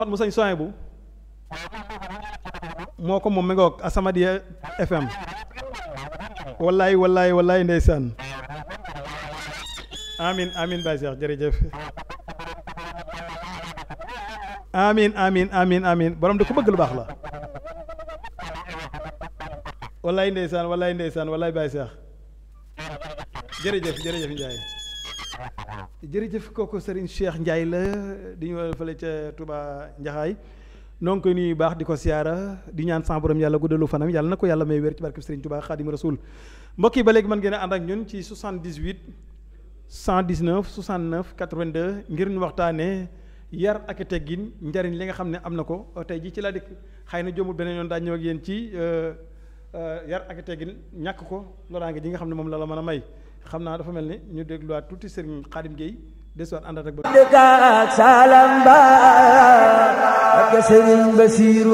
mu sañ soin bu moo ko moom mi nga wax Asamadia FM wallaay wallaay wallaay ndeysaan amin amin Baye Cheikh jërëjëf amin amin amin amin borom de ku bëgg lu baax la wallaay ndeysaan wallaay ndeysaan wallaay Baye Cheikh jërëjëf jërëjëf Ndiaye jërëjëf kooku Serigne Cheikh Ndiaye la di ñu fële ca Touba Njaxaay noo ngi koy nuyu baax di ko siyaara di ñaan sa borom yàlla guddalu fanam yàlla na ko yàlla may wér ci barke Serigne Touba Xaadim Rasul mbokk yi ba léegi mën ngeen a ànd ak ñun ci 78 119 69 82 ngir ñu waxtaanee yar ak teggin njariñ li nga xam ne am na ko tey ji ci la dikk xëy na jomul beneen yoon daa ñëw ak yéen ci yar ak teggin ñàkk ko loraange ji nga xam ne moom la la mën a may xam naa dafa mel ni ñu dégluwaat tuuti Serigne Khadim Gueye desuwaat àndaat ak ba dëkk ak Salam Ba ak Serigne Basiru